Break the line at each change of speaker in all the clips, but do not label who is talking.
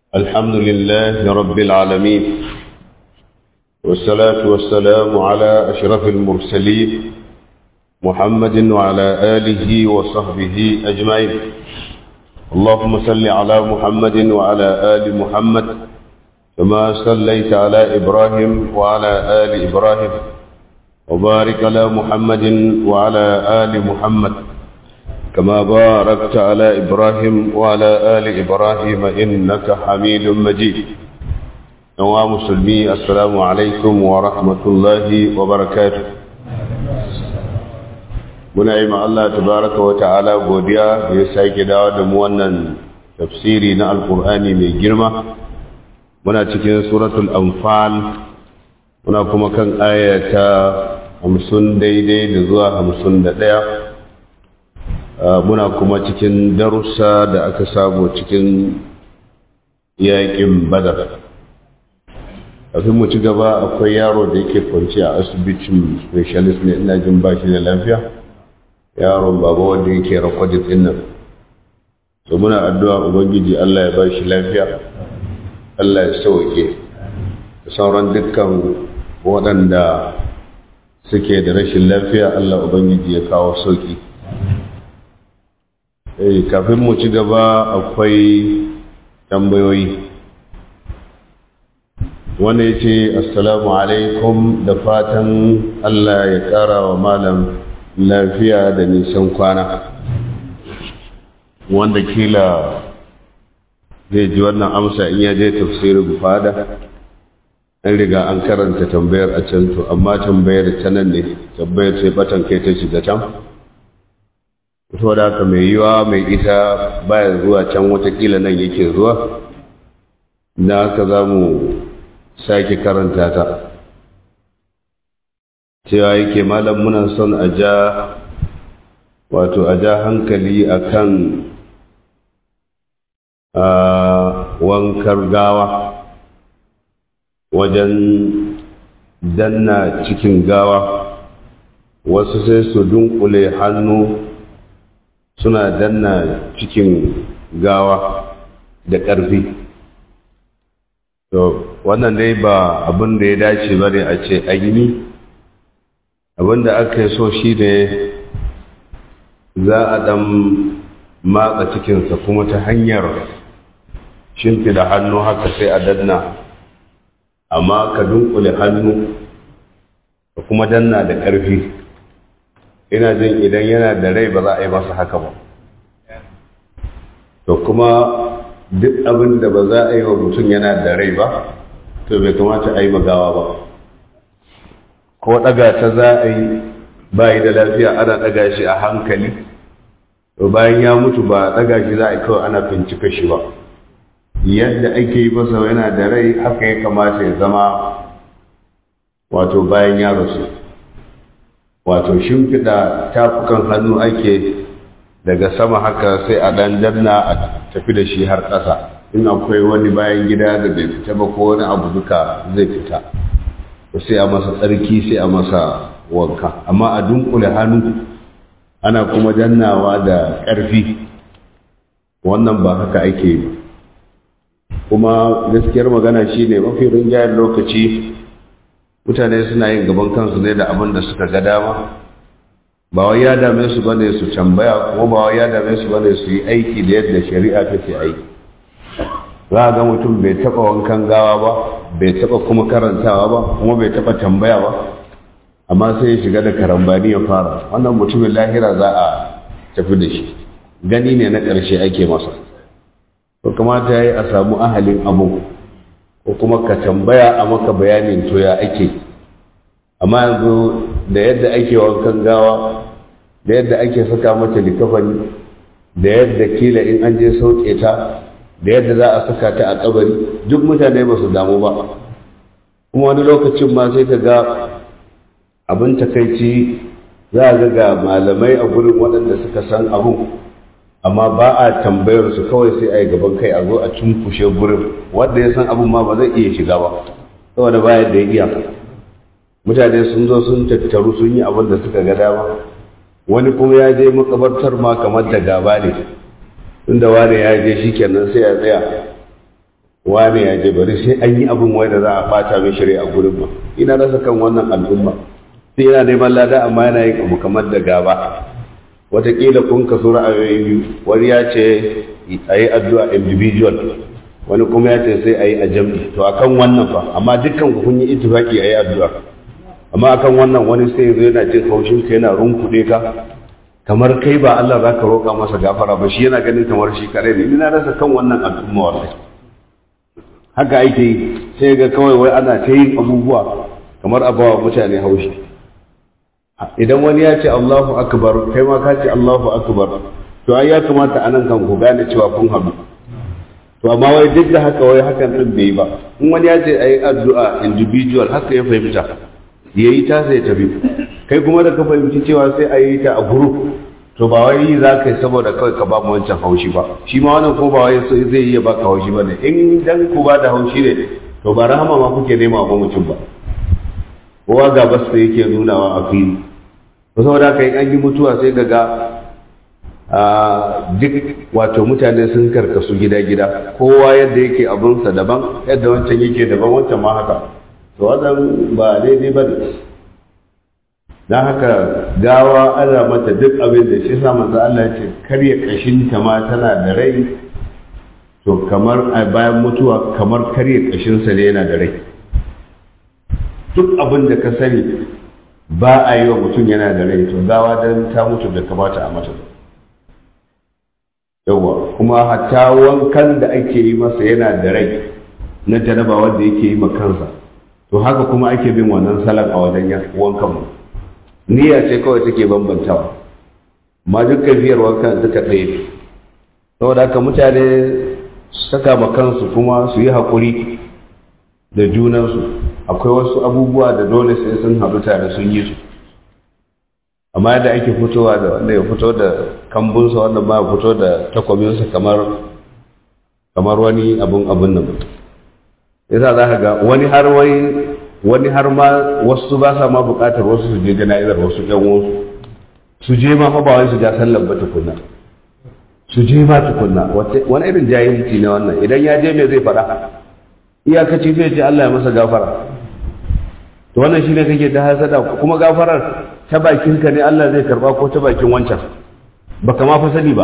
الحمد لله رب العالمين والصلاة والسلام على أشرف المرسلين محمد وعلى آله وصحبه أجمعين اللهم صل على محمد وعلى آل محمد كما صليت على إبراهيم وعلى آل إبراهيم وبارك على محمد وعلى آل محمد كما باركت على إبراهيم وعلى آل إبراهيم إنك حميد مجيد نوى مسلمي السلام عليكم ورحمة الله وبركاته muna yi Allah tabaraka wa ta'ala godiya da ya sake dawo da mu wannan tafsiri na alkur'ani mai girma muna cikin suratul anfal muna kuma kan ayata hamsin daidai da zuwa hamsin da ɗaya muna kuma cikin darussa da aka samu cikin yaƙin badar kafin mu ci gaba akwai yaro da yake kwanci a asibitin specialist ne ina jin ba shi da lafiya yaron baba wanda yake rakwadin din nan so muna addu'a ubangiji Allah ya ba shi lafiya Allah ya sauke da sauran dukkan waɗanda suke da rashin lafiya Allah ubangiji ya kawo sauki eh kafin mu ci gaba akwai tambayoyi wanda ya ce assalamu alaikum da fatan Allah ya ƙara wa malam lafiya da nisan kwana wanda kila zai ji wannan amsa in ya je tafsirin fada an riga an karanta tambayar a can to amma tambayar ta nan ne tambayar sai batan kai ta shiga can to da haka mai yiwa mai ita baya zuwa can watakila nan yake zuwa da haka za mu sake karanta ta cewa yake malam muna son a ja wato a ja hankali a kan wankar gawa wajen danna cikin gawa wasu sai su dunkule hannu suna danna cikin gawa da ƙarfi to wannan dai ba abin da ya dace ba ne a ce an yi abinda aka yi so shi ne za a ɗan matsa cikinsa kuma ta hanyar shimfida hannu haka sai a danna amma ka dunkule hannu ka kuma danna da ƙarfi ina jin idan yana da rai ba za a yi masa haka ba to kuma duk abin da ba za a yi wa mutum yana da rai ba to bai kamata a yi magawa ba ko ɗaga ta za a yi bayi da lafiya ana ɗaga shi a hankali to bayan ya mutu ba ɗaga shi za a yi kawai ana bincika shi ba yadda ake yi masa yana da rai haka ya kamata ya zama wato bayan ya rasu wato shimfiɗa tafukan hannu ake daga sama haka sai a ɗan danna a tafi da shi har ƙasa in akwai wani bayan gida da bai fita ba ko wani abu duka zai fita sai a masa tsarki sai a masa wanka amma a dunkule hannu ana kuma dannawa da ƙarfi wannan ba haka ake yi kuma gaskiyar magana shine mafi rinjayen lokaci mutane suna yin gaban kansu ne da abin da suka ga dama ba wai ya dame su bane su tambaya kuma ba wai ya dame su bane su yi aiki da yadda shari'a take aiki za a ga mutum bai taɓa wankan gawa ba bai taɓa kuma karantawa ba kuma bai taɓa tambaya ba amma sai ya shiga da karambani ya fara wannan mutumin lahira za a tafi da shi gani ne na ƙarshe ake masa to kamata ya yi a samu ahalin abu ko kuma ka tambaya a maka bayanin to ya ake amma yanzu da yadda ake wankan gawa da yadda ake saka mata likafani da yadda kila in an je sauke ta da yadda za a saka ta a kabari duk mutane ba su damu ba kuma wani lokacin ma sai ka ga abin takaici za a ga malamai a gurin waɗanda suka san abu amma ba a tambayar su kawai sai a yi gaban kai a zo a cunkushe gurin wanda ya san abin ma ba zai iya shiga ba saboda bayan da ya iya mutane sun zo sun tattaru sun yi abin da suka ga dama wani kuma ya je makabartar ma kamar da gaba ne tunda wane ya je shi kenan sai ya tsaya wane ya je bari sai an yi abin wai da za a fata min shari'a gurin ba ina rasa kan wannan al'umma sai yana neman lada amma yana yin abu kamar da gaba wataƙila kun kaso ra'ayoyi biyu wani ya ce a yi addu'a individual wani kuma ya ce sai a yi a jam'i to akan wannan fa amma dukkan ku kun yi ittifaqi a yi addu'a amma akan wannan wani sai zo yana jin haushin ka yana runkuɗe ka kamar kai ba Allah za ka roƙa masa gafara ba shi yana ganin kamar shi kare ne ina rasa kan wannan al'umma wallahi haka ake yi sai ga kawai wai ana ta yin abubuwa kamar a bawa mutane haushi idan wani ya ce Allahu akbar kai ma ka ce Allahu akbar to ai ya kamata anan kan ku gane cewa kun haɗu to amma wai duk da haka wai hakan din bai ba in wani ya ce ayi addu'a individual haka ya fahimta yayi ta sai tafi kai kuma da ka fahimci cewa sai ayi ta a group to ba wai yi za ka yi saboda kawai ka ba mu wancan haushi ba shi ma wannan ko ba wai zai iya baka haushi ba ne in dan ku ba da haushi ne to ba rahama ma kuke nema ba mutum ba kowa ga bas da yake nunawa a fili to saboda haka in an yi mutuwa sai ga ga duk wato mutane sun karkasu gida-gida kowa yadda yake abinsa daban yadda wancan yake daban wancan ma haka to wannan ba daidai ba ne don haka gawa ana mata duk abin da shi sa manzo Allah ya ce karya kashinta ma tana da rai to kamar a bayan mutuwa kamar karya kashinsa ne yana da rai duk abin da ka sani ba a yi wa mutum yana da rai to gawa don ta mutu da kamata a mata yawa kuma hatta wankan da ake yi masa yana da rai na janaba wanda yake yi ma kansa to haka kuma ake bin wannan salon a wajen wankan mu niyya ce kawai take bambantawa ma duk kafiyar wankan duka ɗaya saboda haka mutane saka ma kansu kuma su yi haƙuri da junansu akwai wasu abubuwa da dole sai sun haɗu tare sun yi su amma yadda ake fitowa da wanda ya fito da kambunsa wanda ba ya fito da takwabinsa kamar kamar wani abun abun nan yasa za ka ga wani har wai wani har ma wasu ba sa ma buƙatar wasu su je jana'izar wasu ƴan wasu su je ma fa ba wai su ja sallar ba tukunna su je ma tukunna wani irin jahilci ne wannan idan ya je me zai faɗa iyakaci zai ce Allah ya masa gafara to wannan shine kake ta hasada kuma gafarar ta bakin ka ne Allah zai karba ko ta bakin wancan baka ma fa sani ba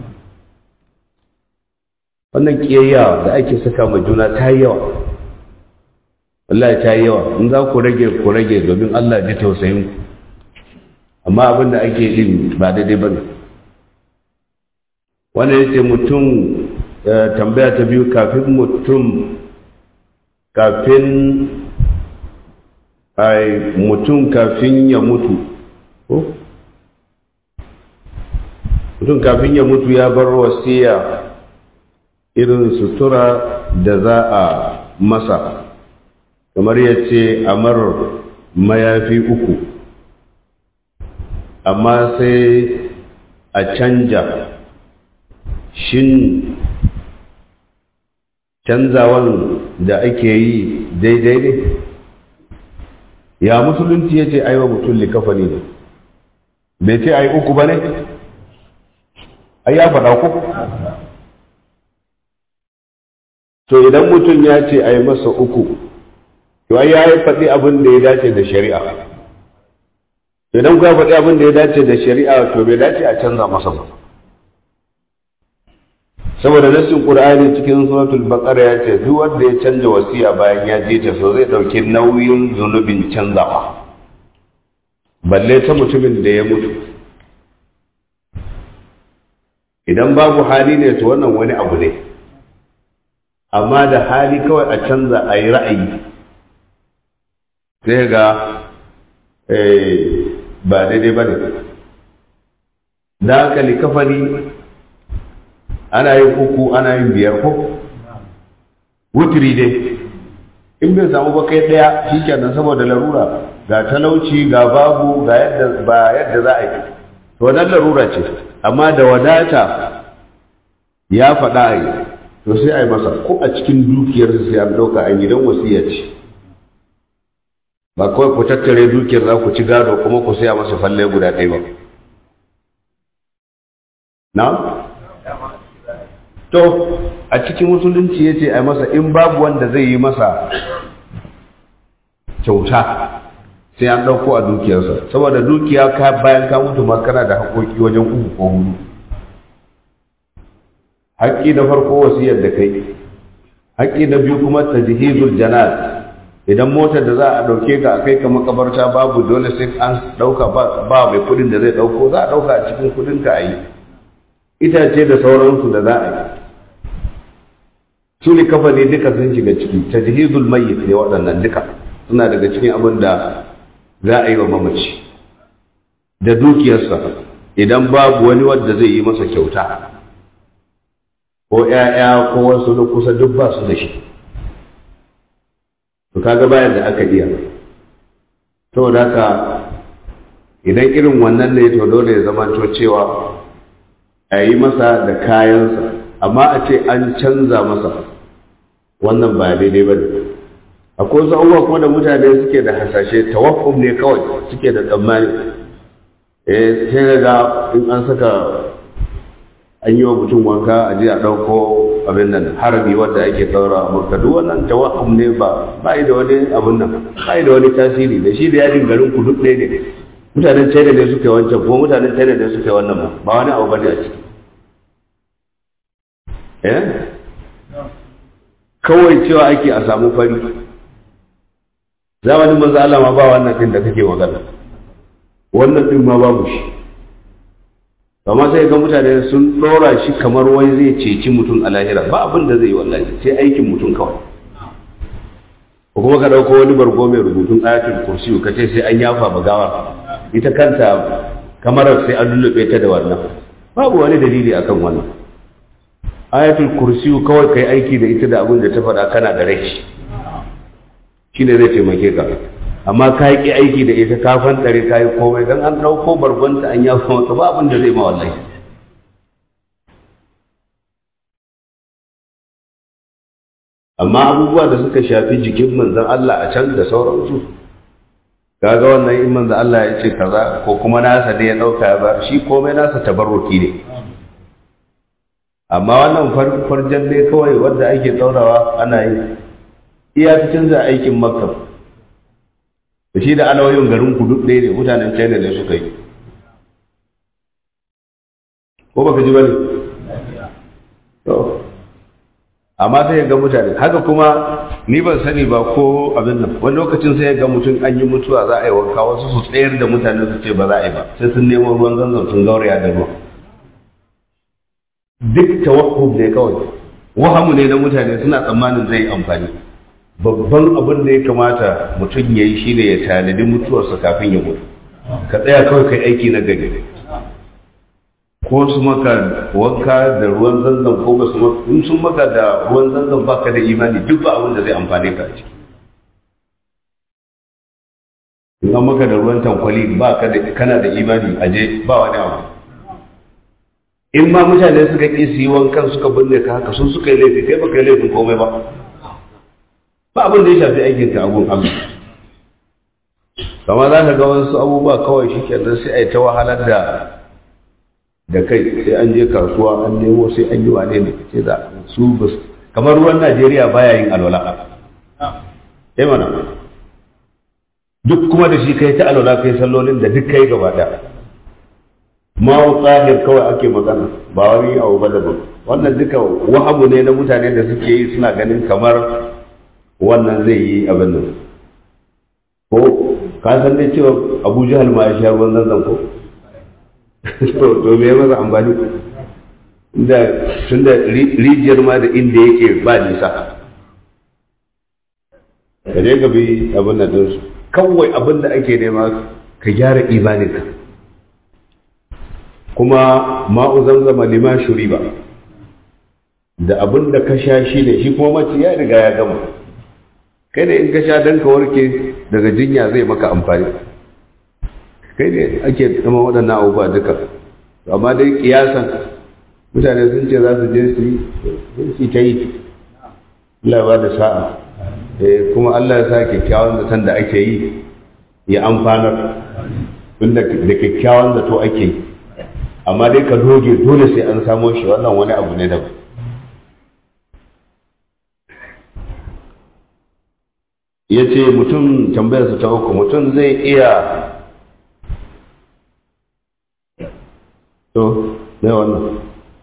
wannan kiyayya da ake saka ma juna ta yi yawa wallahi ta yi yawa in za ku rage ku rage domin Allah ji tausayin ku amma abin da ake din ba daidai bane wannan yace mutum tambaya ta biyu kafin mutum kafin ai mutum kafin ya mutu ko mutum kafin ya mutu ya bar wasiya irin sutura da za a masa kamar ya ce amar mayafi uku amma sai a canja shin canzawan da ake yi daidai ne ya musulunci ya ce aiwa mutum likafani ne bai ce ai uku ba ne ai ya faɗa ku to idan mutum ya ce ai masa uku to ai ya yi faɗi abin da ya dace da shari'a idan ku ya faɗi abin da ya dace da shari'a to bai dace a canza masa ba saboda nassin qur'ani cikin suratul baqara ya ce duk wanda ya canja wasiya bayan ya je ta so zai dauki nauyin zunubin canzawa balle ta mutumin da ya mutu idan babu hali ne to wannan wani abu ne amma da hali kawai a canza a yi ra'ayi sai ga ba daidai ba ne da haka likafani ana yin uku ana yin biyar ko wutiri dai in bai samu ba kai daya shikenan saboda larura ga talauci ga babu ga yadda ba yadda za a yi to wannan larura ce amma da wadata ya faɗa a yi to sai a yi masa ko a cikin dukiyar sai an ɗauka a gidan wasiya ce ba kawai ku tattare dukiyar za ku ci gado kuma ku saya masa falle guda ɗaya ba na to a cikin musulunci ya ce a masa in babu wanda zai yi masa kyauta sai an ɗauko a dukiyarsa saboda dukiya ka bayan ka mutu ma kana da haƙoƙi wajen uku ko hudu haƙƙi na farko wasiyar da kai haƙƙi na biyu kuma tajhizul janaz idan motar da za a ɗauke ka a kai ka makabarta babu dole sai an ɗauka ba mai kuɗin da zai ɗauko za a ɗauka a cikin kuɗin ka a yi itace da sauransu da za a yi su ne kafa ne duka sun shiga ciki tajhizul mayyit ne waɗannan duka suna daga cikin abin da za a yi wa mamaci da dukiyarsa idan babu wani wanda zai yi masa kyauta ko ‘ya'ya ko wasu na kusa duk ba su da shi to kaga bayan da aka iya saboda haka idan irin wannan ne to dole ya zama to cewa a yi masa da kayansa amma a ce an canza masa wannan ba daidai ba ne akwai wasu abubuwa kuma da mutane suke da hasashe tawakkuf ne kawai suke da tsammani eh sai ga in an saka an yi wa mutum wanka a je a ɗauko abin nan harabi wanda ake ɗaura a murka duk wannan tawakkuf ne ba ba da wani abin nan ba da wani tasiri da shi da yadin garin ku duk ɗaya ne mutanen china ne suke wancan kuma mutanen china ne suke wannan ba ba wani abu bane a ciki eh kawai cewa ake a samu fari zamanin manzo Allah ma ba wannan din da kake magana wannan din ma babu shi amma sai ga mutane sun dora shi kamar wai zai ceci mutum a lahira ba abin da zai yi wallahi sai aikin mutum kawai ko kuma ka dauko wani bargo mai rubutun ayatul kursi ka ce sai an yafa magawa ita kanta kamarar sai an lullube ta da wannan babu wani dalili akan wannan ayatul kursi kawai kai aiki da ita da abin da ta faɗa kana da rai shine zai taimake ka amma ka yi aiki da ita ka fantare ka yi komai don an ɗauko bargonta an yafa maka ba abin da zai ma wallahi amma abubuwa da suka shafi jikin manzon Allah a can da sauransu kaga wannan in manzon Allah ya ce kaza ko kuma nasa ne ya ɗauka ya bar shi komai nasa tabarruki ne amma wannan farjan ne kawai wanda ake ɗaurawa ana yi iyakacin za aikin makka da shi da alawoyin garin ku duk ɗaya ne mutanen china ne suka yi ko baka ji bane to amma sai ga mutane haka kuma ni ban sani ba ko abin nan wani lokacin sai ga mutum an yi mutuwa za a yi wanka wasu su tsayar da mutane su ce ba za a yi ba sai sun nemo ruwan zanzan sun gauraya da ruwa duk tawakkuf ne kawai wahamu ne na mutane suna tsammanin zai yi amfani babban abin da ya kamata mutum ya yi shi ne ya tanadi mutuwarsa kafin ya mutu ka tsaya kawai kai aiki na gari ko su maka wanka da ruwan zanzan ko ba su maka in sun maka da ruwan zanzan ba ka da imani duk ba abin da zai amfane ka a ciki in an maka da ruwan tankwali ba ka da kana da imani a je ba wani abu in ma mutane suka ƙi su yi wankan suka binne ka haka sun suka yi laifi kai ba ka yi laifin komai ba ba abin da ya shafi aikin ka abun Allah kama za ka ga wasu abubuwa kawai shi kenan sai a yi ta wahalar da da kai sai an je kasuwa an nemo sai an yi wane ne ce da su bus kamar ruwan Najeriya baya yin alwala eh mana duk kuma da shi kai ta alwala kai sallolin da duk kai gaba daya ma'u tsahir kawai ake magana ba wani abu ba daban wannan duka wahamu ne na mutane da suke yi suna ganin kamar wannan zai yi abin nan ko ka san dai cewa abu jihal ma ya sha ruwan zanzan ko to to me masa amfani da tun da rijiyar ma da inda yake ba nisa ka je ka bi abin nan din kawai abin da ake nema ka gyara imaninka kuma ma'u zamzama lima shuri ba da abin da ka sha shi ne shi kuma mace ya riga ya gama kai ne in ka sha dan ka warke daga jinya zai maka amfani kai ne ake zama waɗannan abubuwa duka amma dai kiyasan mutane sun ce za su je su yi ta yi Allah ba da sa'a kuma Allah ya sa kyakkyawan zaton da ake yi ya amfanar tunda da kyakkyawan zato ake yi amma dai ka doge dole sai an samo shi wannan wani abu ne daban ya ce mutum tambayarsa ta uku mutum zai iya to ne wannan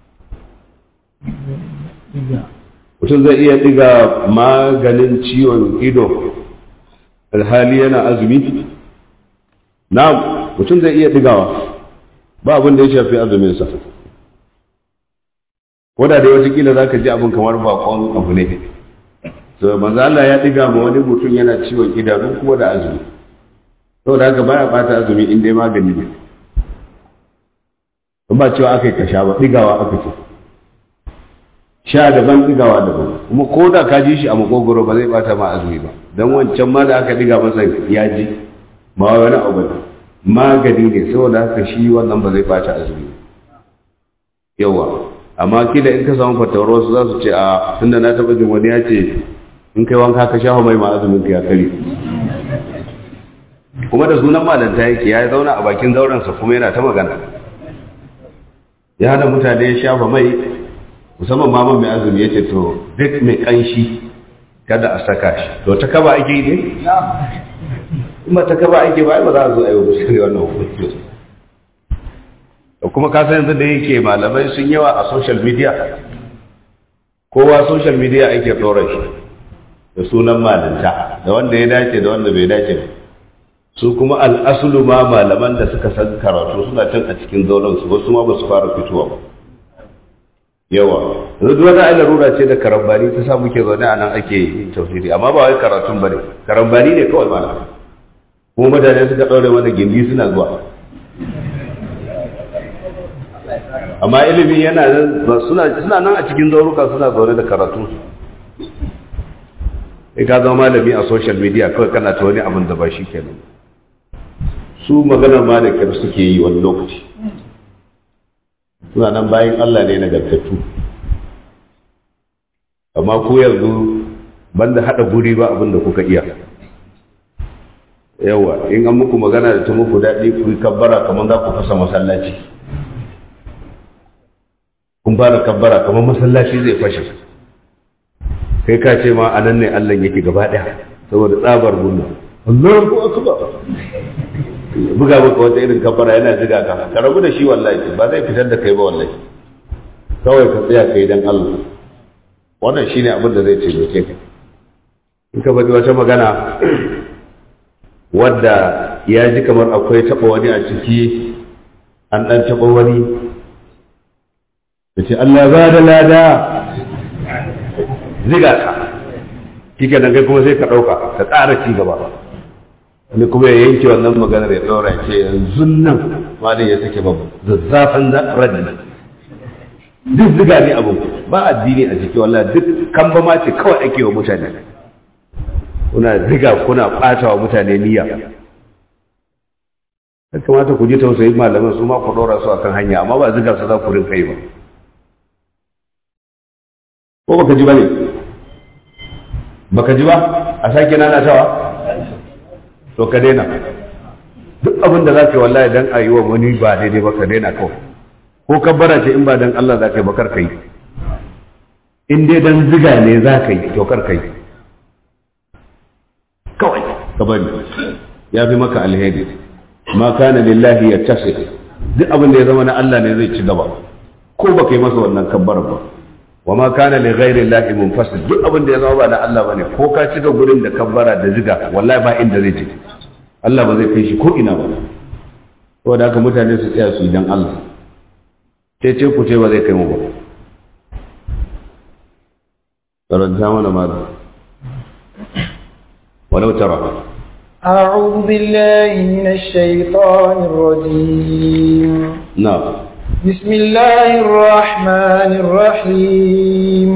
mutum zai iya diga maganin ciwon ido alhali yana azumi na mutum zai iya digawa ba abin da ya shafi azuminsa ko da dai watakila za ka ji abin kamar bakon abu ne to manzo Allah ya diga ma wani mutum yana ciwon idanu kuma da azumi saboda haka baya bata azumi in dai magani ne ba cewa aka yi kasha ba digawa aka ce sha daban digawa daban kuma ko da ka ji shi a makogoro ba zai bata ma azumi ba dan wancan ma da aka diga masa ya ji ma wani abu ba magani ne saboda haka shi wannan ba zai bata azumi yawa amma kila in ka samu fatawar wasu za su ce a tunda na taɓa jin wani ya ce in kai wanka ka shafa mai ma azumin ka ya kare kuma da sunan malanta yake ya zauna a bakin zaurensa kuma yana ta magana ya hana mutane ya shafa mai musamman maman mai azumi ya ce to duk mai kanshi kada a saka shi to ta kaba ake yi ne in ba ta kaba ake ba ba za a zo a yi wa musulmi wannan hukunci da kuma kasan yanzu da yake malamai sun yawa a social media kowa social media ake ɗora shi da sunan malinta da wanda ya dace da wanda bai dace ba su kuma al'asulu ma malaman da suka san karatu suna can a cikin zaunan su wasu ma ba su fara fitowa ba yawa yanzu duk wata ainihin rura ce da karambani ta sa muke zaune a nan ake yin tafsiri amma ba wai karatun ba ne karambani ne kawai malam kuma mutane suka ɗaure mana gindi suna zuwa amma ilimi yana nan suna suna nan a cikin zauruka suna zaune da karatu sai ka zama malami a social media kawai kana ta wani abin da ba shi kenan su maganar ma da kyar suke yi wani lokaci suna nan bayan Allah ne nagartattu amma ku yanzu banda haɗa guri ba abin da kuka iya yawa in an muku magana da ta muku daɗi ku yi kabbara kamar za ku fasa masallaci kun fara kabbara kamar masallaci zai fashe kai ka ce ma anan ne Allah yake gaba ɗaya saboda tsabar gunna Allahu akbar buga maka wata irin kabbara yana jiga ka ka rabu da shi wallahi ba zai fitar da kai ba wallahi kawai ka tsaya kai dan Allah wannan shine abin da zai taimake ka in ka faɗi wata magana wadda ya ji kamar akwai taɓa wani a ciki an ɗan taɓa wani da ce Allah ba da lada ziga ka kike nan kai kuma sai ka ɗauka ka ƙara ci gaba wani kuma ya yanke wannan maganar ya ɗora ce yanzu nan malin ya sake babu zazzafan raddi duk ziga ne abu ba addini a ciki wallahi duk kan ba ma ce kawai ake wa mutane kuna ziga kuna ɓata wa mutane niyya ya kamata ku ji tausayin malaman su ma ku ɗora su akan hanya amma ba ziga su za ku rinka yi ba ko baka ji ba ne baka ji ba a sake nanatawa to ka daina duk abin da za ka yi wallahi dan a yi wa wani ba daidai ba ka daina kawai ko kabbara ce in ba dan Allah za ka yi ba kar ka yi in dai dan ziga ne za ka yi to kar ka yi kawai ka bari ya fi maka alheri ma kana lillahi ya tasi duk abin da ya zama na Allah ne zai ci gaba ko ba ka yi masa wannan kabbar ba wa ma kana li ghairi llahi munfasil duk abin da ya zama ba na Allah bane ko ka cika gurin da kabbara da ziga wallahi ba inda zai ci Allah ba zai kai shi ko ina ba saboda haka mutane su tsaya su idan Allah ce ce ku ce ba zai kai mu ba karanta mana ma walau tara
أعوذ بالله من الشيطان الرجيم
نعم
بسم الله الرحمن الرحيم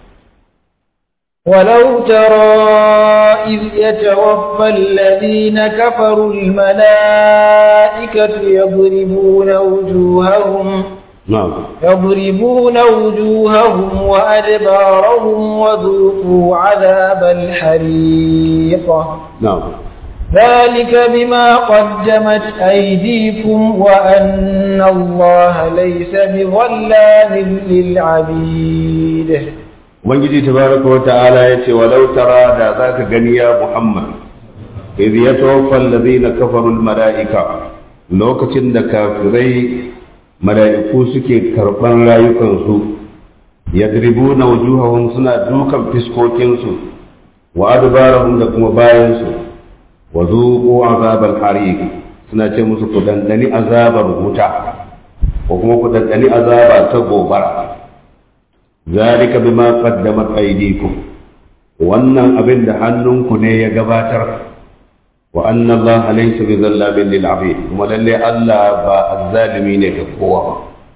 ولو ترى إذ يتوفى الذين كفروا الملائكة يضربون وجوههم
نعم
يضربون وجوههم وأدبارهم وذوقوا عذاب الحريق
نعم
ذلك بما قدمت أيديكم وأن الله ليس بظلام للعبيد
ubangiji tabaraka wa ta'ala ya ce walau tara da zaka gani ya muhammad idh yatawaffa alladhina kafaru almalaika lokacin da kafirai mala'iku suke karban rayukansu yadribuna wujuhahum suna dukan fiskokinsu wa adbarahum da kuma bayansu wa zuqu azabal hariq suna ce musu ku dandani azabar wuta ko kuma ku dandani azaba ta gobara zalika bima qaddamat aydikum wannan abin da hannunku ne ya gabatar wa anna Allah laysa bi zallamin lil abid kuma lalle Allah ba azzalimi ne ga kowa ba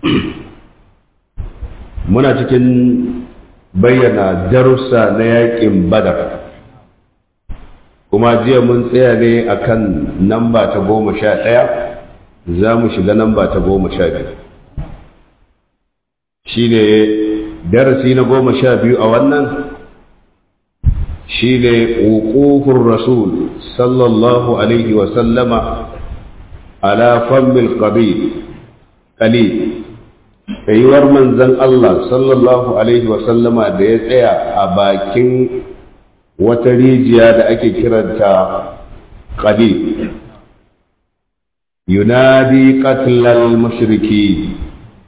muna cikin bayyana darussa na yakin badar kuma jiya mun tsaya ne akan namba ta goma sha ɗaya za mu shiga namba ta goma sha biyu shi ne darasi na goma sha biyu a wannan shi ne wukufin rasul sallallahu alaihi wasallama ala fammil qalil tsayuwar manzan Allah sallallahu alaihi wasallama da ya tsaya a bakin wata rijiya da ake kiranta qalil yunadi qatlal mushriki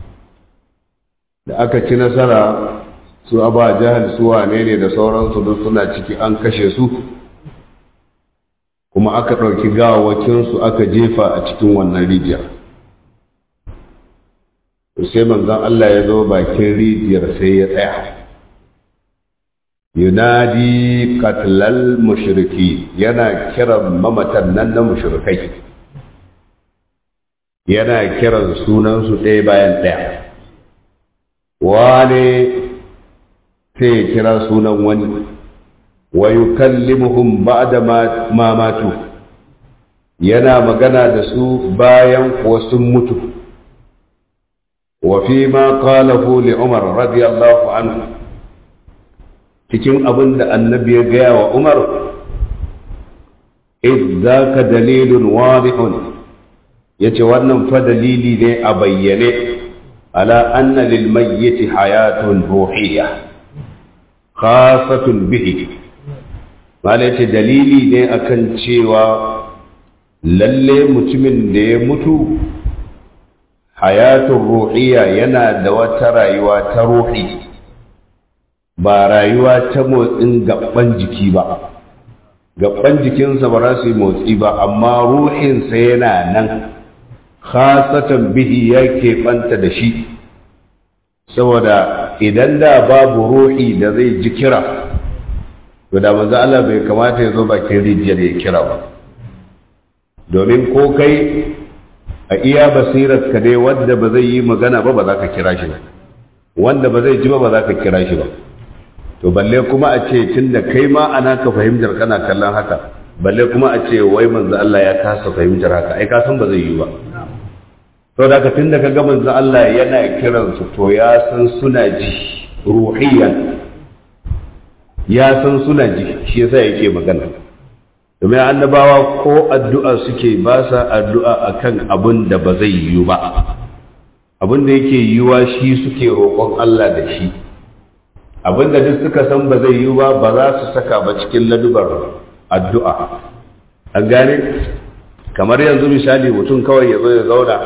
da aka ci nasara su aba jahal su wane ne da sauransu duk suna ciki an kashe su kuma aka ɗauki gawawakinsu aka jefa a cikin wannan rijiyar sai manzon Allah ya zo bakin rijiyar sai ya tsaya yunadi katlal mushriki yana kiran mamatan nan na mushrikai yana kiran sunansu ɗaya bayan ɗaya wane sai ya kira sunan wani wa yukallimuhum ba'da ma matu yana magana da su bayan kuwa sun mutu wa fi ma qalahu li Umar radiyallahu anhu cikin abin da annabi ya gaya wa Umar id zaka dalilun wadihun yace wannan fa dalili ne a bayyane ala anna lil mayyiti hayatun ruhiyya khasatun bihi malai ce dalili ne akan cewa lalle mutumin da ya mutu hayatun ruhiyya yana da wata rayuwa ta ruhi ba rayuwa ta motsin gaban jiki ba gaban jikinsa ba za su yi motsi ba amma ruhinsa yana nan khasatan bihi ya keɓanta da shi saboda idan da babu ruhi da zai ji kira to da manzo Allah bai kamata ya zo bakin rijiyar ya kira ba domin ko kai a iya basirar ka dai wanda ba zai yi magana ba ba za ka kira shi ba wanda ba zai ji ba ba za ka kira shi ba to balle kuma a ce tunda kai ma ana ka fahimtar kana kallon haka balle kuma a ce wai manzo Allah ya kasa fahimtar haka ai ka san ba zai yi ba to da ka tunda ka ga manzo Allah yana kiransu to ya san suna ji ruhiyan ya san suna ji shi yasa yake magana domin annabawa ko addu'a suke ba sa addu'a akan abin da ba zai yiwu ba abin da yake yiwuwa shi suke roƙon Allah da shi abin da duk suka san ba zai yiwu ba ba za su saka ba cikin ladubar addu'a an gane kamar yanzu misali mutum kawai ya zo ya zauna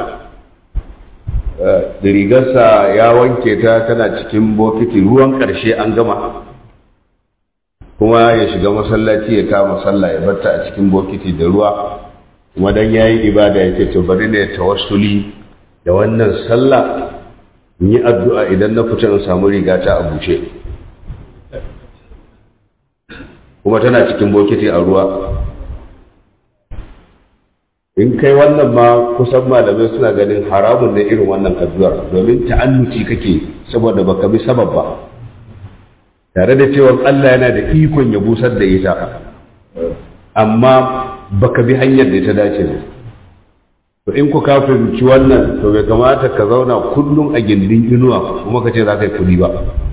da rigarsa ya wanke ta tana cikin bokiti ruwan ƙarshe an gama kuma ya shiga masallaci ya kama sallah ya batta a cikin bokiti da ruwa kuma dan yayi ibada yake to bari ne tawassuli da wannan sallah in yi addu'a idan na fita in samu riga ta a buce kuma tana cikin bokiti a ruwa in kai wannan ma kusan malamai suna ganin haramun ne irin wannan addu'ar domin ta'annuci kake saboda baka bi sabab ba tare da cewa Allah yana da ikon ya busar da ita amma baka bi hanyar da ta dace ba to in ku ka fahimci wannan to bai kamata ka zauna kullum a gindin inuwa kuma ka ce za ka yi kuɗi ba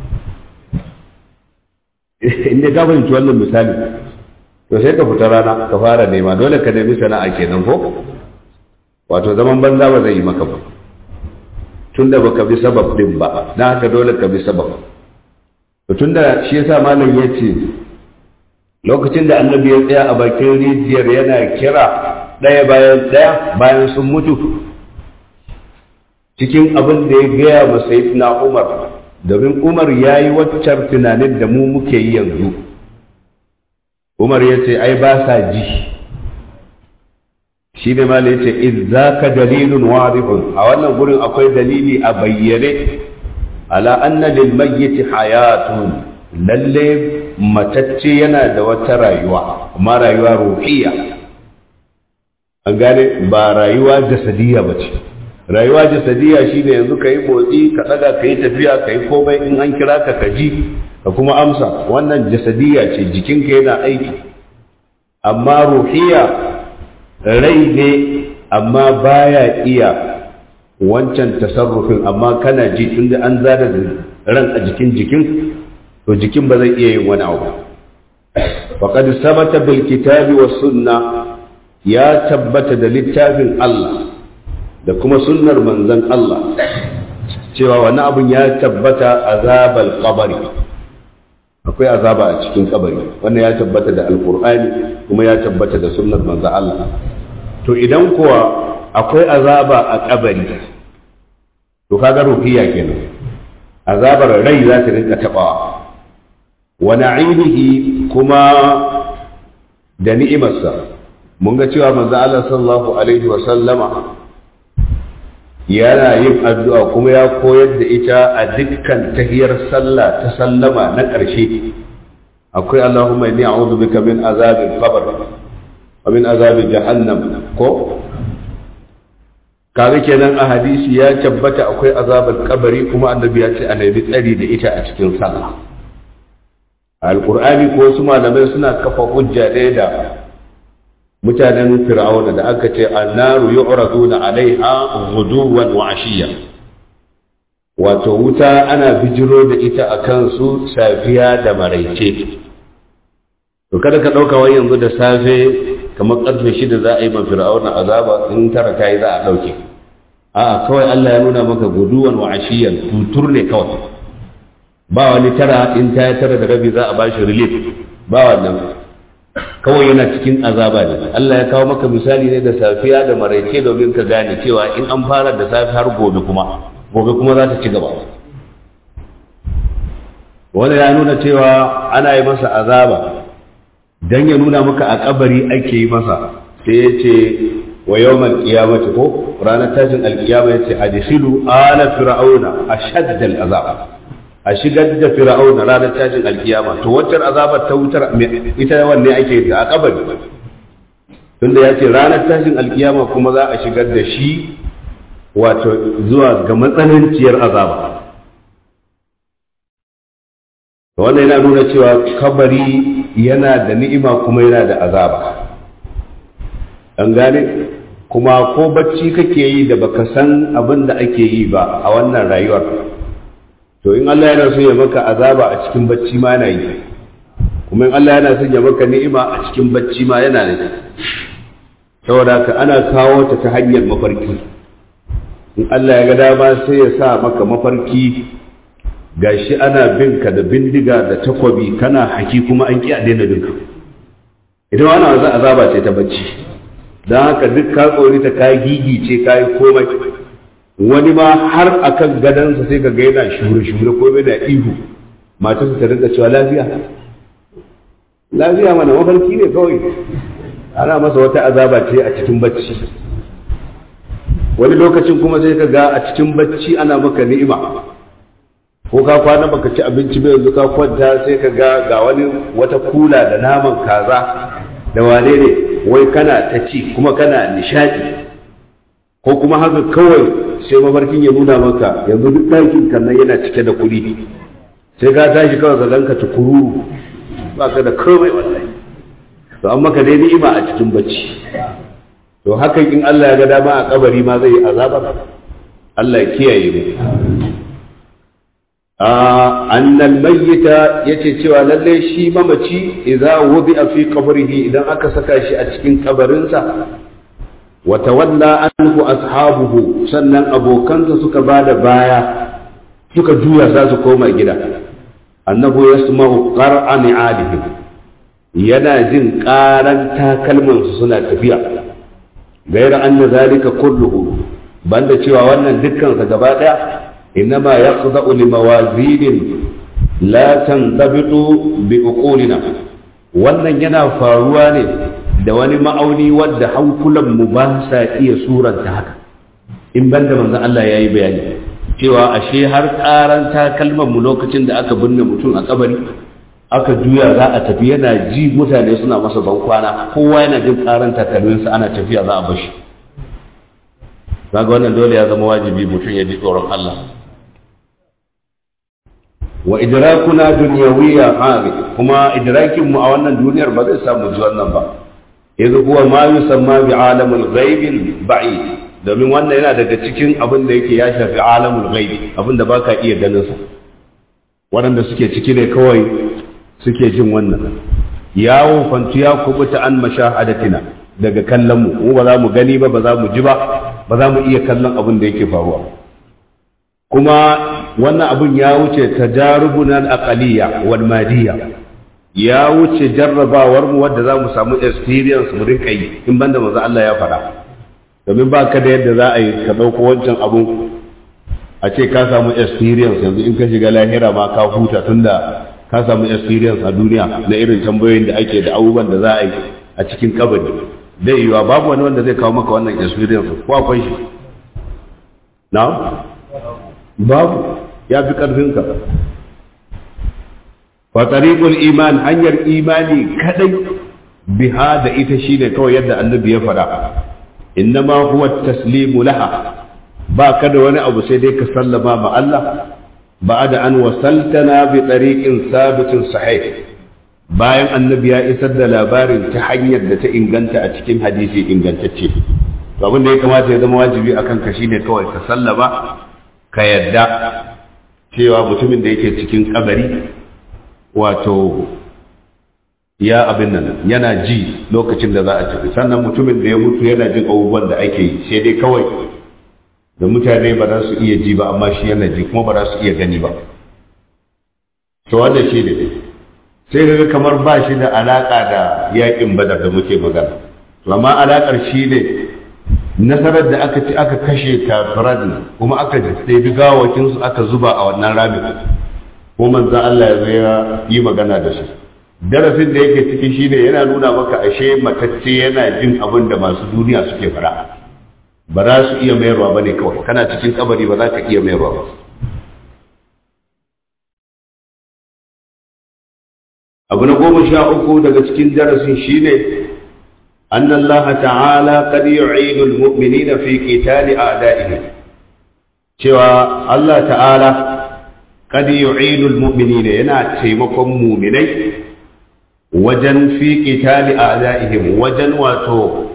in dai ka fahimci wannan misali to sai ka fita rana ka fara nema dole ka nemi sana'a kenan ko wato zaman banza ba zai yi maka ba tunda baka bi sabab din ba dan haka dole ka bi sabab tun da shi yasa malam ya ce lokacin da annabi ya tsaya a bakin rijiyar yana kira ɗaya bayan ɗaya bayan sun mutu cikin abin da ya gaya ma na umar domin umar ya yi waccar tunanin da mu muke yi yanzu umar ya ce ai ba sa ji shi ne malam ya ce idzaka dalilun wadihun a wannan gurin akwai dalili a bayyane ala anna lil mayyiti hayatun lalle matacce yana da wata rayuwa amma rayuwa ruhiyya an gane ba rayuwa jasadiyya ba ce rayuwa jasadiyya shine yanzu ka yi motsi ka tsaga ka yi tafiya ka yi komai in an kira ka ka ji ka kuma amsa wannan jasadiyya ce jikinka yana aiki amma ruhiyya rai ne amma baya iya wancan tasarrufin amma kana ji tunda an zada ran a jikin jikin to jikin ba zai iya yin wani abu faqad sabata bil kitabi was sunna ya tabbata da littafin Allah da kuma sunnar manzon Allah cewa wani abun ya tabbata azabal qabri akwai azaba a cikin kabari wannan ya tabbata da alqur'ani kuma ya tabbata da sunnar manzon Allah to idan kuwa akwai azaba a kabari to kaga ruhiya kenan azabar rai za ta rinka tabawa wa na'imihi kuma da ni'imarsa mun ga cewa manzo Allah sallallahu alaihi wa sallama yana yin addu'a kuma ya koyar da ita a dukkan tahiyar sallah ta sallama na ƙarshe akwai Allahumma inni a'udhu bika min azabil qabr wa min azabil jahannam ko kaga kenan a hadisi ya tabbata akwai azabar kabari kuma annabi ya ce a nemi tsari da ita a cikin sallah alqur'ani ko wasu malamai suna kafa hujja ɗaya da mutanen fir'auna da aka ce annaru yu'raduna alaiha ghuduwan wa ashiya wato wuta ana bijiro da ita a kansu safiya da maraice to kada ka ɗauka wai yanzu da safe kamar ƙarfe shida za a yi ma fir'auna azaba in tara ta yi za a ɗauke a'a kawai Allah ya nuna maka guduwan wa ashiyan tutur ne kawai ba wani tara in ta yi tara da rabi za a ba shi relief ba wannan kawai yana cikin azaba ne Allah ya kawo maka misali ne da safiya da maraice domin ka gane cewa in an fara da safe har gobe kuma gobe kuma za ta ci gaba wanda ya nuna cewa ana yi masa azaba dan ya nuna maka a kabari ake yi masa sai ya ce wa yawmal qiyamati ko ranar tashin alkiyama yace adkhilu ala fir'auna ashadda al'azab a shigar da fir'auna ranar tashin alkiyama to wacce azabar ta wutar ita wanne ake da a kabari tunda yace ranar tashin alkiyama kuma za a shigar da shi wato zuwa ga matsananciyar azaba wannan yana nuna cewa kabari yana da ni'ima kuma yana da azaba an gane kuma ko bacci kake yi da baka san abin da ake yi ba a wannan rayuwar to in Allah yana so ya maka azaba a cikin bacci ma yana yi kuma in Allah yana so ya maka ni'ima a cikin bacci ma yana yi saboda haka ana kawo ta ta hanyar mafarki in Allah ya ga dama sai ya sa maka mafarki gashi ana bin ka da bindiga da takwabi kana haki kuma an ki a daina binka idan wani wanzu azaba ce ta bacci don haka duk ka tsori ta ka gigice ka yi komai wani ma har akan gadansa sai ka ga yana shure-shure komai da ihu matarsa ta rinka cewa lafiya lafiya mana mafarki ne kawai ana masa wata azaba ce a cikin bacci wani lokacin kuma sai ka ga a cikin bacci ana maka ni'ima ko ka kwana baka ci abinci ba yanzu ka kwanta sai ka ga ga wani wata kula da naman kaza da wane ne wai kana ta ci kuma kana nishadi ko kuma haka kawai sai mafarkin ya nuna maka yanzu duk ɗakin kan nan yana cike da kuɗi sai ka tashi kawai ka ganka tukururu ba ka da komai wallahi to an maka dai ni'ima a cikin bacci to hakan in Allah ya ga dama a kabari ma zai yi azaba Allah ya kiyaye mu annal mayyita yace cewa lalle shi mamaci idza wudi'a fi qabrihi idan aka saka shi a cikin kabarinsa wa tawalla anhu ashabuhu sannan abokansa suka bada baya suka juya za su koma gida annahu yasma'u qar'a ni'alihim yana jin ƙaran takalmansu suna tafiya gaira anna zalika kulluhu banda cewa wannan dukkan sa gaba daya innama yaqda'u li mawazinin la tantabitu bi uqulina wannan yana faruwa ne da wani ma'auni wadda hankulan mu ba sa iya suranta haka in banda manzon Allah yayi bayani cewa ashe har karan takalman mu lokacin da aka binne mutum a kabari aka juya za a tafi yana ji mutane suna masa bankwana kowa yana jin karan takalminsa ana tafiya za a bashi kaga wannan dole ya zama wajibi mutum ya ji tsoron Allah wa idrakuna dunyawiyya hadi kuma idrakin mu a wannan duniyar ba zai samu ji wannan ba idh huwa ma yusamma bi alamul ghaib ba'id domin wannan yana daga cikin abin da yake ya shafi alamul ghaib abin da baka iya ganin sa waɗanda suke ciki ne kawai suke jin wannan yawo fantu ya kubuta an mashahadatina daga kallon mu mu ba za mu gani ba ba za mu ji ba ba za mu iya kallon abin da yake faruwa kuma wannan abin ya wuce tajarubuna aqaliya wal madiyya ya wuce jarrabawar mu wadda za mu samu experience mu rinka yi in banda manzo Allah ya faɗa domin ba ka da yadda za a yi ka ɗauko wancan abun a ce ka samu experience yanzu in ka shiga lahira ma ka huta tunda ka samu experience a duniya na irin tambayoyin da ake da abubuwan da za a yi a cikin kabari zai yiwa babu wani wanda zai kawo maka wannan experience ko akwai shi na babu ya fi ƙarfinka fa tariqul iman hanyar imani kadai biha da ita shine kawai yadda annabi ya faɗa innama huwa taslimu laha ba ka da wani abu sai dai ka sallama ma Allah بعد أن وصلتنا بطريق ثابت صحيح bayan annabi ya isar da labarin ta hanyar da ta inganta a cikin hadisi ingantacce to abin da ya kamata ya zama wajibi akan ka shine kawai ka sallama ka yadda cewa mutumin da yake cikin kabari wato ya abin nan yana ji lokacin da za a tafi sannan mutumin da ya mutu yana jin abubuwan da ake yi sai dai kawai da mutane ba za su iya ji ba amma shi yana ji kuma ba za su iya gani ba to wanda shi ne sai daga kamar ba shi da alaka da yakin badar da muke magana to amma alakar shi ne nasarar da aka ci aka kashe kafiran kuma aka ɗebi gawakin su aka zuba a wannan ramin ko manzon Allah ya zo ya yi magana da su darasin da yake ciki shine yana nuna maka ashe matacce yana jin abin da masu duniya suke fara ba za su iya mayarwa ba ne kawai kana cikin kabari ba za ka iya mayarwa ba abu na goma sha uku daga cikin darasin shine أن الله تعالى قد يعين المؤمنين في قتال أعدائهم cewa Allah ta'ala قد يعين المؤمنين yana taimakon muminai wajen fi qitali a'da'ihim wajen wato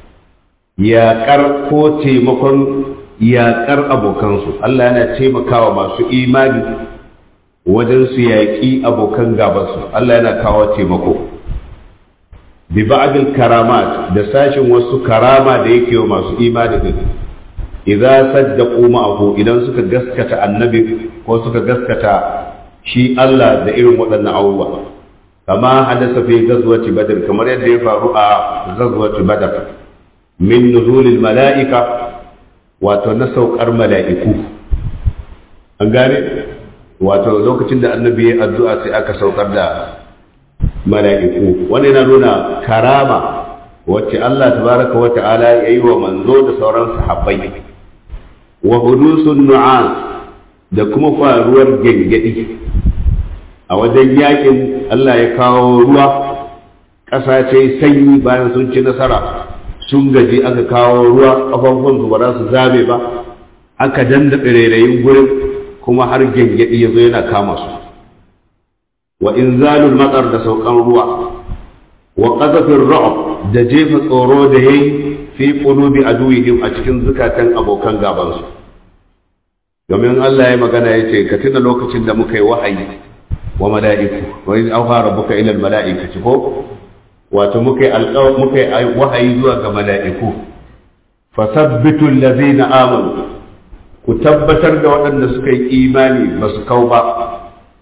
yaƙar ko taimakon yaƙar abokansu Allah yana taimakawa masu imani wajen su yaƙi abokan gabansu Allah yana kawo taimako bi ba'dil karamat da sashin wasu karama da yake wa masu imani din idza saddaqu ma'ahu idan suka gaskata annabi ko suka gaskata shi Allah da irin waɗannan abubuwa kama hadasa fi ghazwati badr kamar yadda ya faru a ghazwati badr min nuzulil mala'ika wato na saukar mala'iku an gane wato lokacin da annabi ya addu'a sai aka saukar da mala'iku wani yana nuna karama wacce Allah tabaraka wa ta'ala ya yi wa manzo da sauran sahabbai wa hudusun nu'as da kuma faruwar gengedi a wajen yakin Allah ya kawo ruwa ƙasa ce sanyi bayan sun ci nasara sun gaji aka kawo ruwa ƙafafuwan su ba za su zabe ba aka danda rairayin gurin kuma har gengedi ya zo yana kama su wa inzalul matsar da saukan ruwa wa qazafir ru'b da jefa tsoro da yayi fi qulubi aduwihim a cikin zukatan abokan gaban su domin Allah ya magana yace ka tuna lokacin da muka yi wahayi wa mala'iku wa iz awha rabbuka ila al mala'ikati ko wato muka yi alƙaw muka yi wahayi zuwa ga mala'iku fasabbitu allazina amanu ku tabbatar da waɗanda suka yi imani ba su kau ba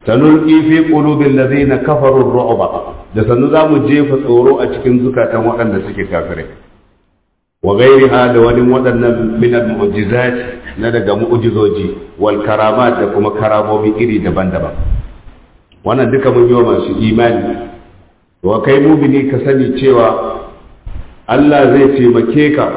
sanulqi fi qulubil ladzina kafaru ar-ru'ba da sanu zamu jefa tsoro a cikin zukatan waɗanda suke kafirai wa ghairiha da wani waɗannan min al-mu'jizat na daga mu'jizoji wal karamat da kuma karamomi iri daban-daban wannan duka mun yi wa masu imani wa kai mumini ka sani cewa Allah zai taimake ka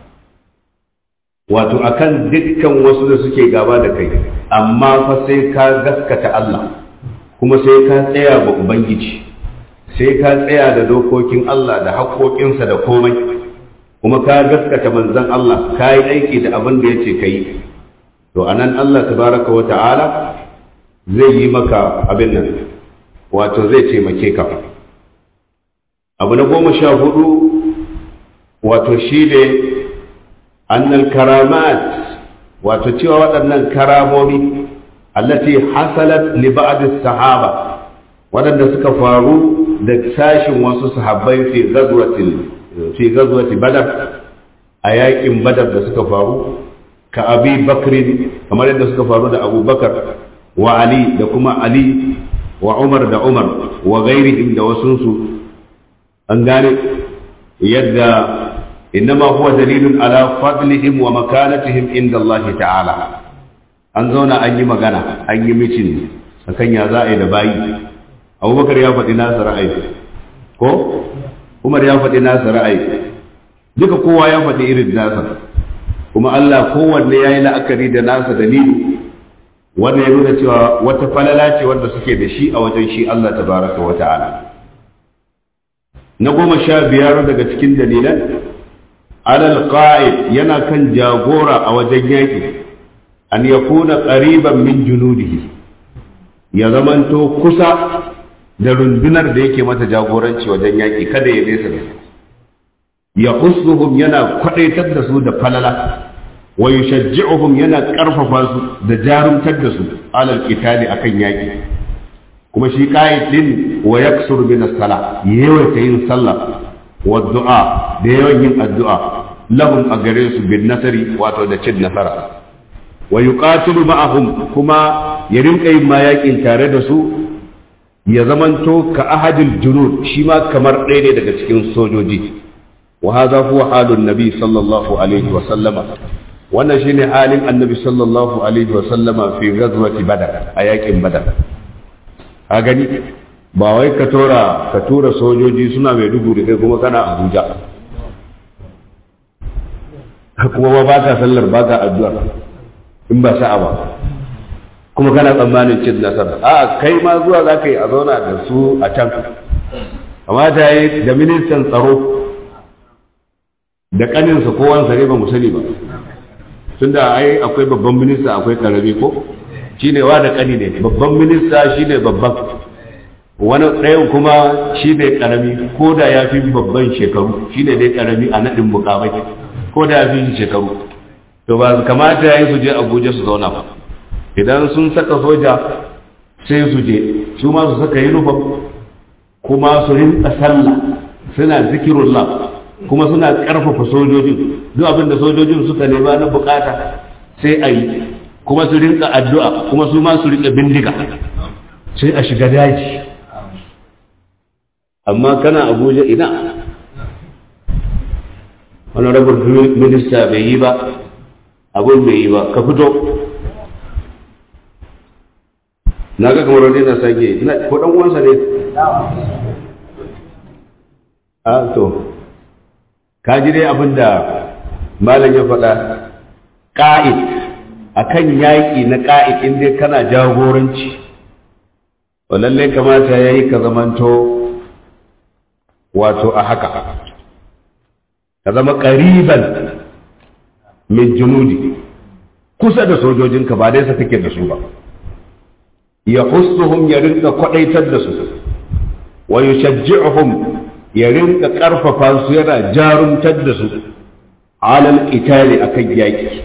wato akan dukkan wasu da suke gaba da kai amma fa sai ka gaskata Allah kuma sai ka tsaya ba ubangiji sai ka tsaya da dokokin Allah da haƙoƙinsa da komai kuma ka gaskata manzon Allah ka yi aiki da abin da ya ce ka yi to anan Allah tabaraka wa ta'ala zai yi maka abin nan wato zai taimake ka abu na goma sha hudu wato shi ne annal karamat wato cewa waɗannan karamomi allati hasalat li ba'd sahaba waɗanda suka faru da sashin wasu sahabbai fi ghazwatil fi ghazwati badar a yakin badar da suka faru ka abi bakrin kamar yadda suka faru da abubakar wa ali da kuma ali wa umar da umar wa ghairihim da wasunsu an gane yadda innama huwa dalilun ala fadlihim wa makanatihim inda Allah ta'ala an zauna an yi magana an yi mitin akan ya za a yi da bayi abubakar ya faɗi nasa ra'ayi ko umar ya faɗi nasa ra'ayi duka kowa ya faɗi irin nasa kuma Allah kowanne ya yi la'akari da nasa dalili wanda ya nuna cewa wata falala ce wanda suke da shi a wajen shi Allah tabaraka wa ta'ala na goma sha biyar daga cikin dalilan alal qa'id yana kan jagora a wajen yaƙi an yakuna qariban min junudihi ya zamanto kusa da rundunar da yake mata jagoranci wajen yaƙi kada ya nesa da su ya husnuhum yana kwadaitar da su da falala wa yushajji'uhum yana karfafa su da jarumtar da su alal qitali akan yaƙi kuma shi qa'id din wa yaksur min as-sala yawaita yin sallah wa du'a da yawan yin addu'a lahum a gare su bin nasari wato da cin nasara wa yuqatilu ma'ahum kuma ya rinka yin mayaƙin tare da su ya zamanto ka ahadil junud shi ma kamar ɗaya ne daga cikin sojoji wa hadha huwa halun nabi sallallahu alaihi wa sallama wannan shine halin annabi sallallahu alaihi wa sallama fi ghazwati badar a yaƙin badar a gani ba wai ka tura ka tura sojoji suna mai dubu da kai kuma kana abuja kuma ba ba ka sallar ba ka addu'a in ba sa'a ba kuma kana tsammanin cin nasara a kai ma zuwa za ka yi a zauna da su a can amma ta yi da ministan tsaro da kaninsa ko wansa ne ba mu sani ba tunda ai akwai babban minista akwai karami ko shine wa da kani ne babban minista shine babban wani ɗayan kuma shine karami ko da ya fi babban shekaru shine dai karami a naɗin mukamai ko da ya fi shekaru to ba kamata ya yi su je abuja su zauna ba idan sun saka soja sai su je su ma su saka uniform kuma su rinka sallah suna zikirullah kuma suna karfafa sojojin duk abin da sojojin suka nema na bukata sai a yi kuma su rinka addu'a kuma su ma su rinka bindiga sai a shiga daji amma kana abuja ina wani rabar minista bai yi ba abin bai yi ba ka fito na ga kamar wani na sake ina ko dan uwansa ne a to ka ji dai abin da malam ya faɗa ƙa'id akan yaƙi na ƙa'id in dai kana jagoranci to lallai kamata ya yi ka zamanto wato a haka ka zama ƙariban min junudi kusa da sojojinka ba dai sa kake da su ba ya hussuhum ya rinka kwadaitar da su wa yushajji'uhum ya rinka karfafa su yana jarumtar da su alal qitali akan yaki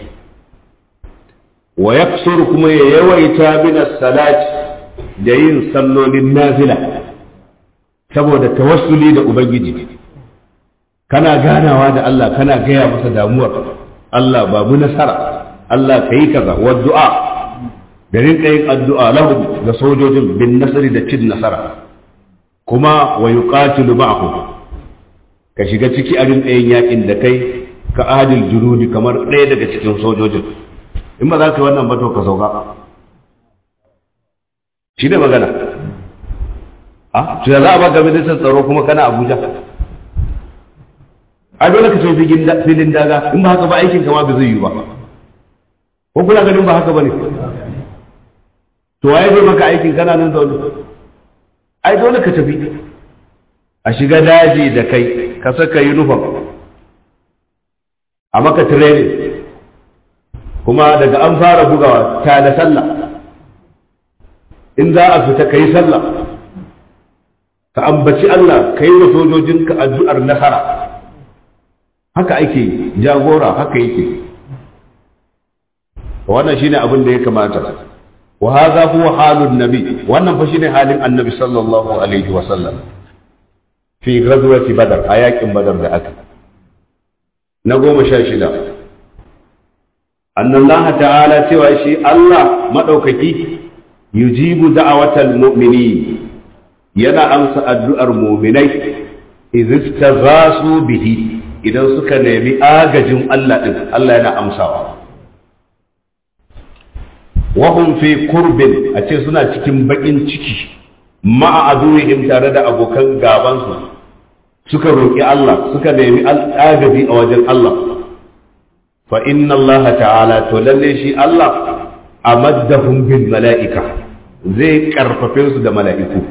wa yaksuru kuma ya yawaita min as-salat da yin sallolin nafila saboda tawassuli da ubangiji kana ganawa da Allah kana gaya masa damuwar Allah ba mu nasara Allah kai kaza wa du'a da rinka yin addu'a lahum ga sojojin bin nasari da cin nasara kuma wa yuqatilu ma'ahum ka shiga ciki a rinka yin yakin da kai ka adil junudi kamar ɗaya daga cikin sojojin in ba za ka yi wannan ba to ka sauka shi ne magana a to ya za a baka ministan tsaro kuma kana abuja a dole ka ce filin daga in ba haka ba aikin kama ba zai yi ba ko kuna ganin ba haka ba ne to waye zai maka aikin kana nan zaune ai dole ka tafi a shiga daji da kai ka saka uniform a maka training kuma daga an fara bugawa ta da sallah in za a fita ka yi sallah ka ambaci Allah ka yi wa sojojinka addu'ar nasara haka ake jagora haka yake wannan shine abin da ya kamata wa hadha huwa halun nabi wannan fa shine halin annabi sallallahu alaihi wa sallam fi ghazwati badar a yakin badar da aka na goma sha shida annallaha ta'ala cewa shi Allah madaukaki yujibu da'awatal mu'minin yana amsa addu'ar mu'minai idh istaghasu bihi idan suka nemi agajin Allah din Allah yana amsawa wahum fi kurbin a ce suna cikin bakin ciki ma'a aduwihim tare da abokan gabansu suka roƙi Allah suka nemi agaji a wajen Allah fa inna Allah ta'ala to lalle shi Allah amaddahum bil mala'ika zai karfafe su da mala'iku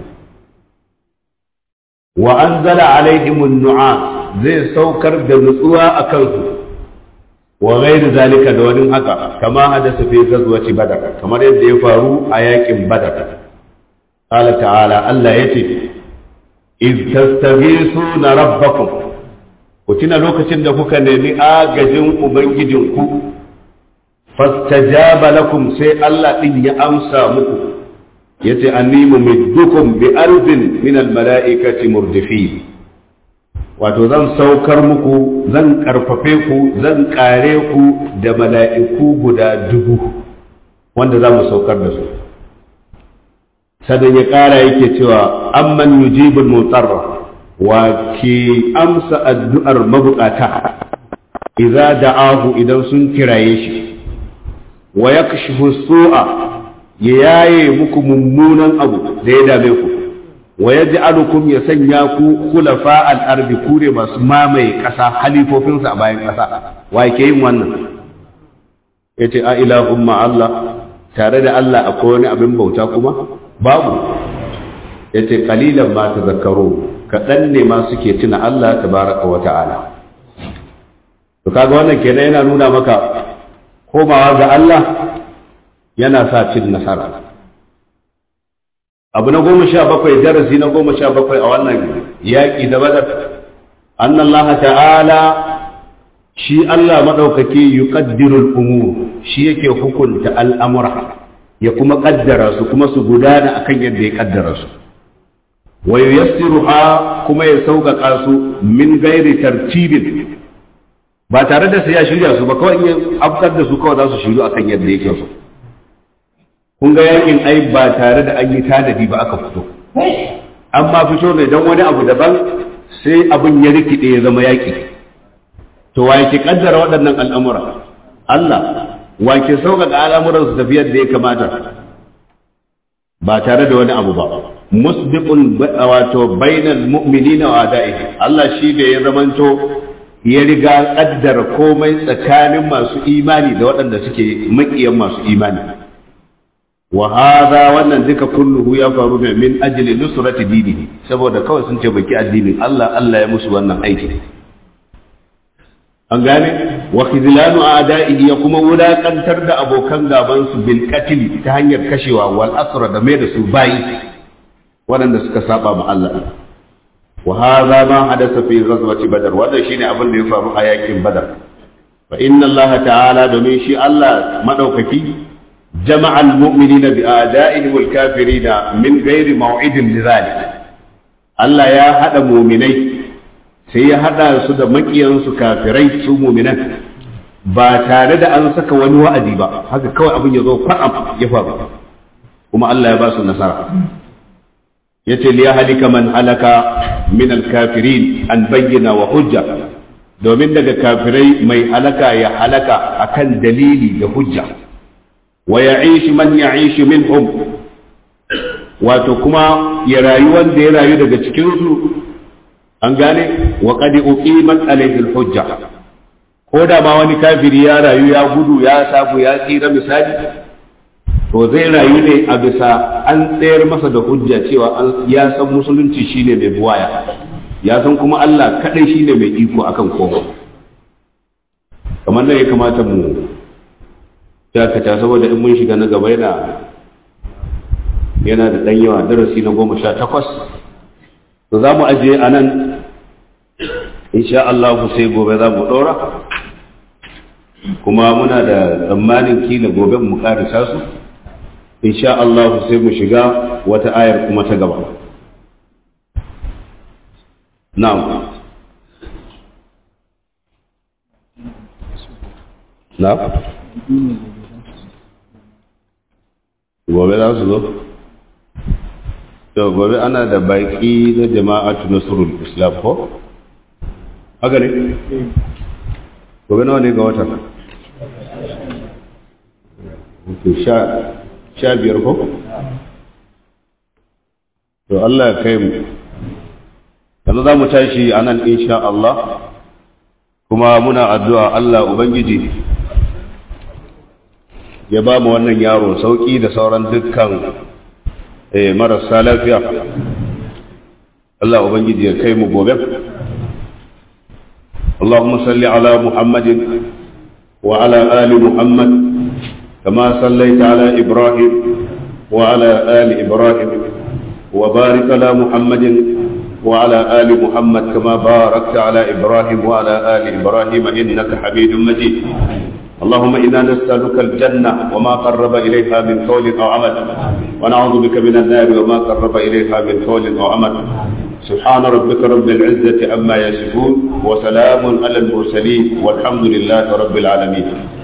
wa anzala alaihim an-nu'a zai saukar da nutsuwa a kansu wa ghairu zalika da wani haka kama hadasa fi ghazwati badar kamar yadda ya faru a yakin badar qala ta'ala Allah yace iz tastaghisuna rabbakum ku tuna lokacin da kuka nemi agajin ubangijinku fastajaba lakum sai Allah din ya amsa muku yace anni mumiddukum bi alfin min al mala'ikati murdifin wato zan saukar muku zan karfafe ku zan kare ku da mala'iku guda dubu wanda za mu saukar da su sannan ya kara yake cewa amman yujibul mutarra wa ke amsa addu'ar mabukata idza da'ahu idan sun kiraye shi wa yakshifu su'a ya yaye muku mummunan abu da ya dame ku wa yaj'alukum ya sanya ku khulafa al-ardi kure masu mamaye kasa halifofinsa a bayan kasa wa yake yin wannan yace a ilahum ma Allah tare da Allah akwai wani abin bauta kuma babu yace qalilan ma tazakkaru kadan ne ma suke tuna Allah tabaraka wa ta'ala to kaga wannan kenan yana nuna maka komawa ga Allah yana sa cin nasara abu na goma sha bakwai darasi na goma sha bakwai a wannan yaƙi da badar annallaha ta'ala shi Allah maɗaukaki yuqaddirul umur shi yake hukunta al'amura ya kuma ƙaddara su kuma su gudana akan yadda ya ƙaddara su wa yuyassiruha kuma ya sauƙaƙa su min gairi tartibin ba tare da sai ya shirya su ba kawai in afkar da su kawai za su shiru akan yadda yake so kun ga yakin ai ba tare da an yi tanadi ba aka fito amma fito ne don wani abu daban sai abin ya rikide ya zama yaki to wa yake kaddara waɗannan al'amura Allah wa ke sauƙaƙa al'amuran su tafi yadda ya kamata ba tare da wani abu ba musbiqun wato bainal mu'minina wa da'ihi Allah shi ne ya zamanto ya riga kaddara komai tsakanin masu imani da waɗanda suke maƙiyan masu imani wa hadha wannan duka kulluhu ya faru ne min ajli nusrati dinihi saboda kawai sun ce baki addinin Allah Allah ya musu wannan aiki an gane wa khizlanu a'da'ihi ya kuma wulakantar da abokan gaban su bil qatl ta hanyar kashewa wal asra da mai da su bayi waɗanda suka saba ma Allah wa hadha ma hadatha fi ghazwati badar wannan shine abin da ya faru a yakin badar fa inna Allah ta'ala domin shi Allah madaukaki جمع المؤمنين بآدائهم الكافرين من غير موعد لذلك Allah ya haɗa muminai sai ya haɗa su da maƙiyansu kafirai su muminan ba tare da an saka wani wa'adi ba haka kawai abin ya zo kwaɗam ya faru kuma Allah ya ba su nasara yace li halika man halaka min al-kafirin an bayyana wa hujja domin daga kafirai mai halaka ya halaka akan dalili da hujja wa ya'ish man ya'ish minhum wato kuma ya rayu wanda ya rayu daga cikin su an gane wa qad uqimat alayhi al-hujja ko da ma wani kafiri ya rayu ya gudu ya sabu ya tsira misali to zai rayu ne a bisa an tsayar masa da hujja cewa ya san musulunci shine mai buwaya ya san kuma Allah kadai shine mai iko akan komai kamar nan ya kamata mu dakata saboda in mun shiga na gaba yana yana da dan yawa darasi na goma sha takwas to za mu ajiye a nan insha Allah sai gobe za mu ɗora kuma muna da tsammanin kila gobe mu ƙarisa su insha Allah sai mu shiga wata ayar kuma ta gaba na'am na'am gobe za su zo to gobe ana da baki na jama'atu nasrul islam ko haka ne gobe nawa ne ga wata sha biyar ko to Allah ya kai mu yanzu za mu tashi a nan insha Allah kuma muna addu'a Allah Ubangiji ya ba mu wannan yaro sauƙi da sauran dukkan marasa lafiya Allah Ubangiji ya kai mu gobe اللهم صل على محمد وعلى آل محمد كما صليت على إبراهيم وعلى آل إبراهيم وبارك على محمد وعلى آل محمد كما باركت على إبراهيم وعلى آل إبراهيم إنك حميد مجيد اللهم إنا نسألك الجنة وما قرب إليها من قول أو عمل ونعوذ بك من النار وما قرب إليها من قول أو عمل سبحان ربك رب العزة عما يصفون وسلام على المرسلين والحمد لله رب العالمين